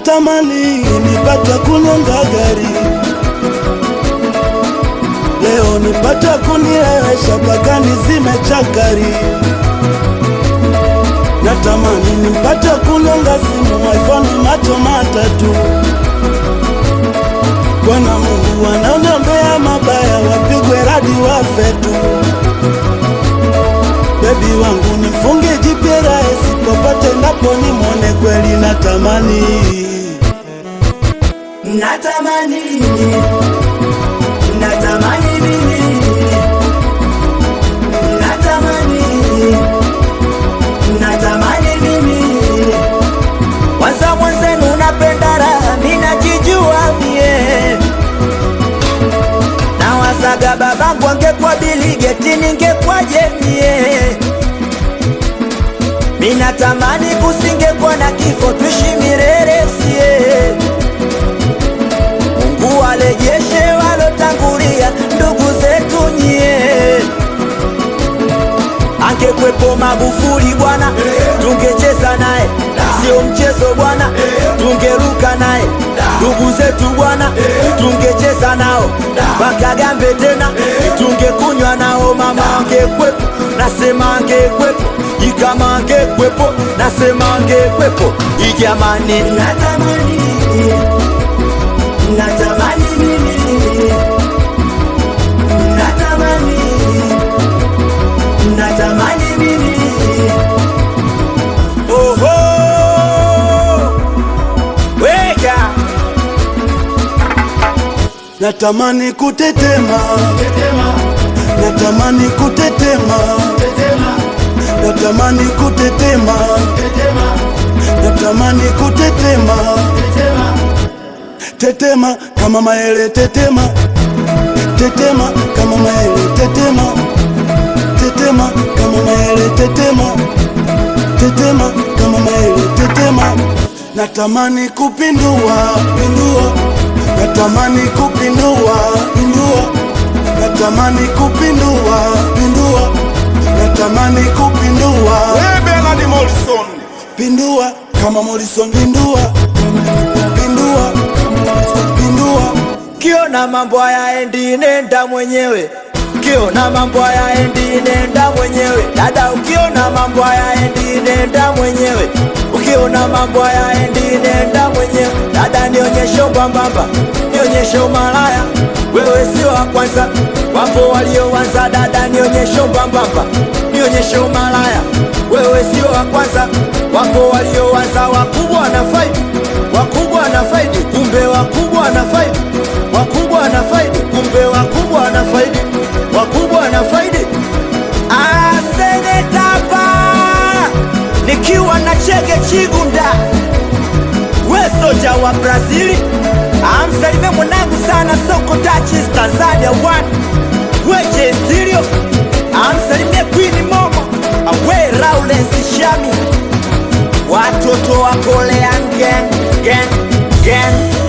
natamani nipate kunyonga gari leo nipate kuniesha mpaka nizime chakari natamani nipate kunyonga simu iPhone macho matatu Bwana Mungu wanaoniombea mabaya wapigwe radi wafe tu bebi wangu nifunge jipyera popote ndapo nimwone kweli natamani natamani natamani mimi natamani natamani mimi kwanza mwenzenu napenda raha minajijua mie na wasaga babangu angekuwa biligeti ningekwaje mie minatamani kusingekuwa na kifo tuishi milele sie Mungu walejeshe walotangulia ndugu zetu nyie. Angekwepo Magufuli bwana, tungecheza naye, sio mchezo bwana, tungeruka naye. Ndugu zetu bwana, tungecheza nao mpaka gambe tena, tungekunywa nao. Mama angekwepo, nasema angekwepo, ikama angekwepo, nasema angekwepo. Ijamani, natamani natamani mimi natamani natamani mimi oho weka natamani kutetema natamani kutetema natamani kutetema natamani kutetema tetema kama maele tetema tetema kama maele tetema tetema kama maele tetema tetema kama maele tetema natamani kupindua pindua natamani kupindua pindua natamani kupindua pindua natamani kupindua Bernard Morrison pindua kama Morrison pindua pindua pindua kiona mambo hayaendi nenda mwenyewe ukiona mambo hayaendi nenda mwenyewe dada ukiona mambo hayaendi nenda mwenyewe ukiona mambo hayaendi nenda mwenyewe dada nionyeshe ubambamba nionyeshe umalaya wewe sio wa kwanza wapo walioanza dada nionyeshe ubambamba nionyeshe umalaya wewe sio wa kwanza wapo walioanza wakubwa na faidi wakubwa na faidi kumbe wakubwa na faidi wakubwa na faidi kumbe wakubwa na faidi wakubwa na faidi asenetapa nikiwa na chege chigunda we soja wa brazili amsalime mwanangu sana soko tachis tanzania one weje stilio amsalimie kwini momo awe raulensi shami watoto wa kolean gang gang gang